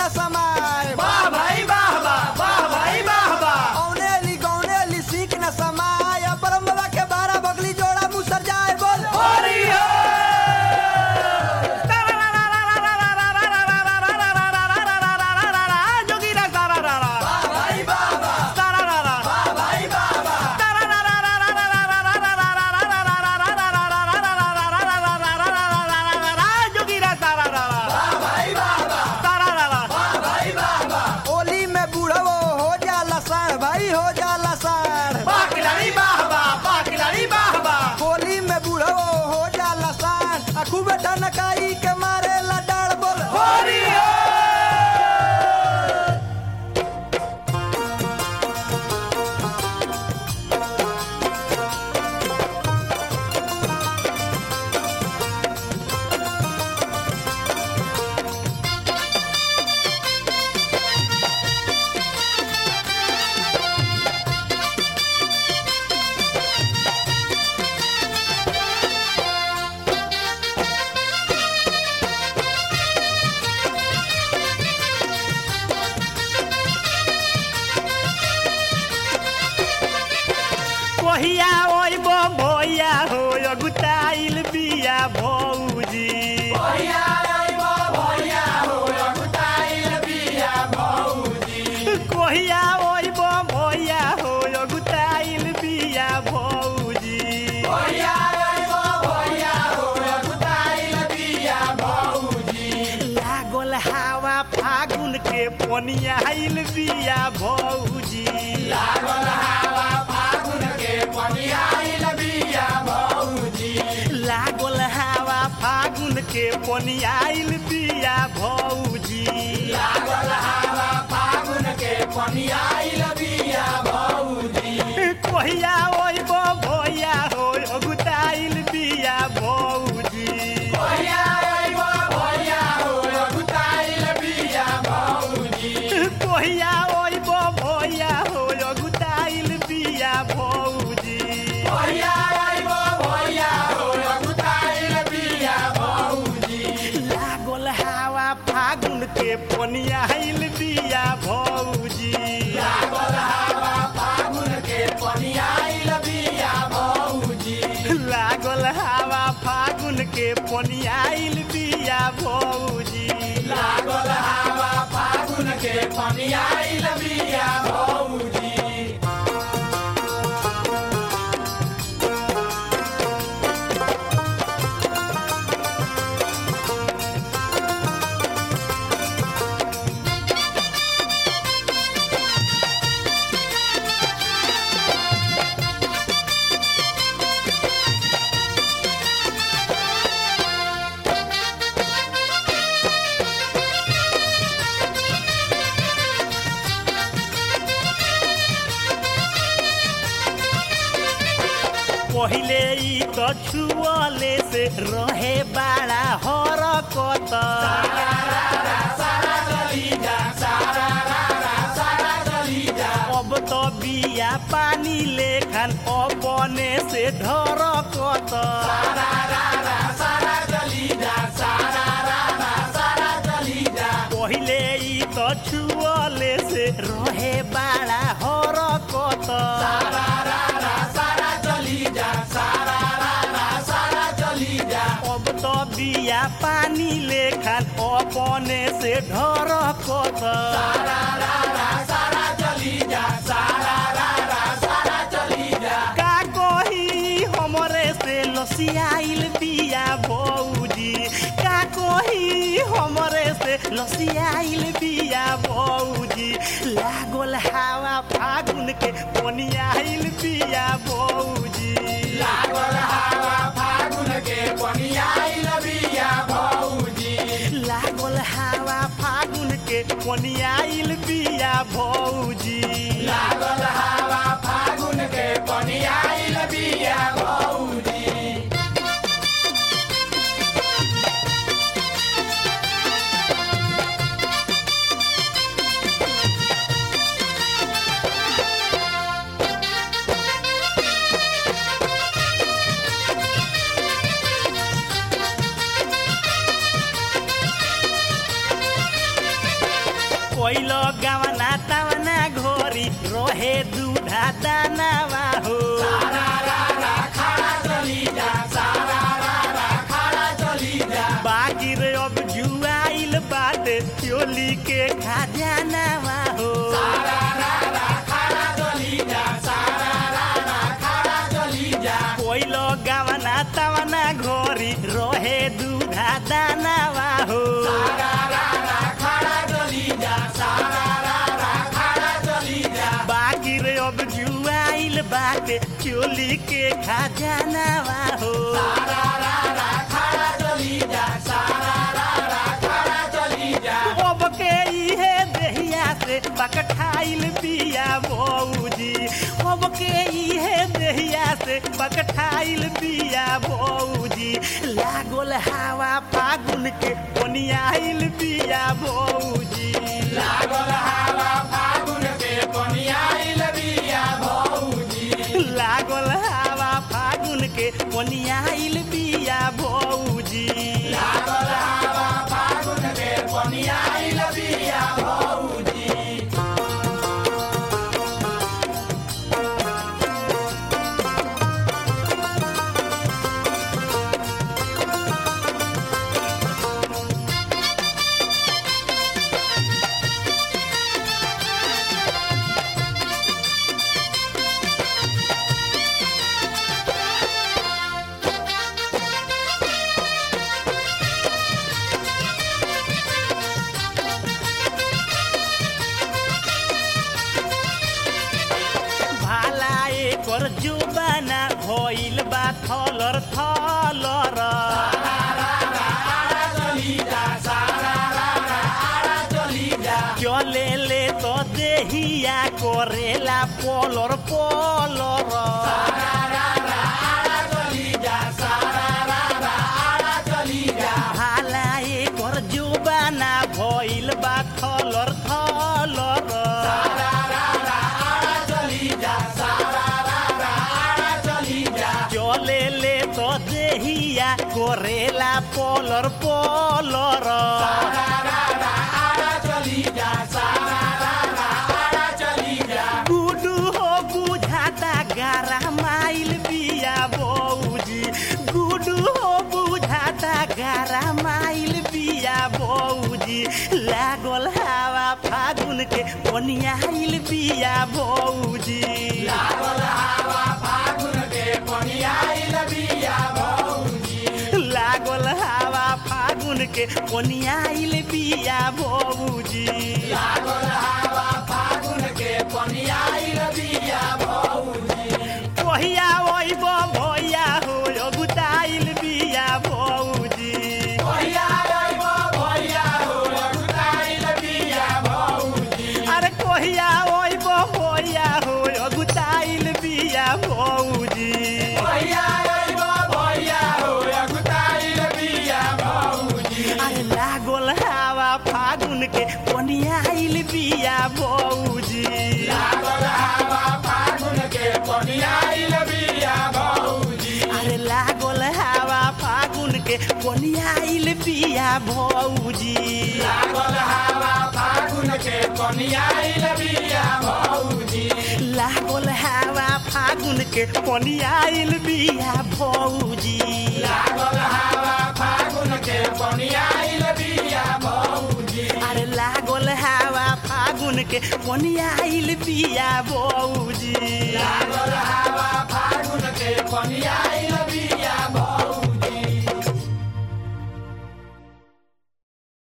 न समाए वाह भाई वाह वाह वाह भाई वाह वाह औनेली गौनेली सीख न समाए ब्रह्मवा के बारह बगली जोड़ा मुसर जाए बोल होरी हो जोगीरा सारा रा रा वाह भाई वाह वाह सारा रा रा वाह भाई वाह वाह जोगीरा सारा रा रा वाह भाई वाह वाह सारा रा रा वाह भाई वाह वाह ओली में बूढ़वो हो जाला साढ़ भाई हो जाला साढ़ वाह खिलाड़ी वाह वाह वाह खिलाड़ी वाह वाह होली में बूढ़वो हो जाला साढ़ आ खूब ठनकाई के मारे ला डाड़ बोल होरी हो कहिया ओइब भैया हो अगुताइल बिया भौजी भैया ओइब भैया हो अगुताइल बिया भौजी कहिया ओइब भैया हो अगुताइल बिया भौजी भैया ओइब भैया हो अगुताइल बिया भौजी लागल हवा फागुन के पनियाइल बिया भौजी लागल हवा फागुन के पनियाइल बिया भौजी लागल हवा फागुन के पनियाइल बिया भौजी लागल हवा फागुन के पनियाइल बिया भौजी कहिया ओइब भैया हो अगुताइल बिया भौजी भैया ओइब भैया हो अगुताइल बिया भौजी कहिया ओइब भैया हो अगुताइल बिया भौजी भैया ओइब भैया हो अगुताइल बिया भौजी लागल हवा फागुन के पनियाइल बिया भौजी लागल हवा फागुन के पनियाइल बिया भौजी लागल हवा फागुन के पनियाइल बिया भौजी लागल हवा फागुन के पनियाइल बिया भौजी पहिले ई त छुअले से रहे बाड़ा हरकत अब त बिया पानी लेखन अपने से ढरकत पहिले ई त छुअले से रहे बाड़ा हरकत अब त बिया पानी लेखन अपने से ढरकत का कही हमरे से लसियाइल बिया भौजी का कही हमरे से लसियाइल बिया भौजी लागल हवा फागुन के पनियाइल बिया भौजी लागल हवा फागुन के पनियाइल बिया भौजी लागल हवा फागुन के पनियाइल बिया भौजी लागल हवा फागुन के पनियाइल बिया भौजी कोइलो गावना तावना घोरी रोहे दूधा दानावा हो बाकी रे अब जुआइल बाटे चोली के खजानावा हो कोइलो गावना तावना घोरी रोहे दूधा दानावा हो बाकी रे अब जुआइल बाटे चोली के खजानावा हो अब के इहे देहिया से बकठाइल बिया बौजी अब के इहे देहिया से बकठाइल बिया बौजी लागल हवा फागुन के बनियाइल बिया बौजी लागल हवा फागुन के बनियाइल बिया बौजी भाला एकर जुबाना भइल बा थलर थलर चले ले तो देहिया करेला पलर पलर भाला एकर जुबाना भइल बा थलर थलर चले ले तो देहिया करेला पलर पलर गुडू हो बुझाता गारा माइल बिया बौजी गुडू हो बुझाता गारा माइल बिया बौजी लागल हवा फागुन के बनियाइल बिया बौजी लागल हवा फागुन के बनियाइल बिया बौजी कहिया ओइब भैया हो अगुताइल बिया बौजी अरे कहिया ओइब भैया हो अगुताइल बिया बौजी अरे लागल हवा फागुन के बनियाइल बिया बौजी अरे लागल हवा फागुन के बनियाइल बिया बौजी लागल हवा फागुन के बनियाइल बिया बौजी अरे लागल हवा फागुन के बनियाइल बिया बौजी फागुन के पनियाइल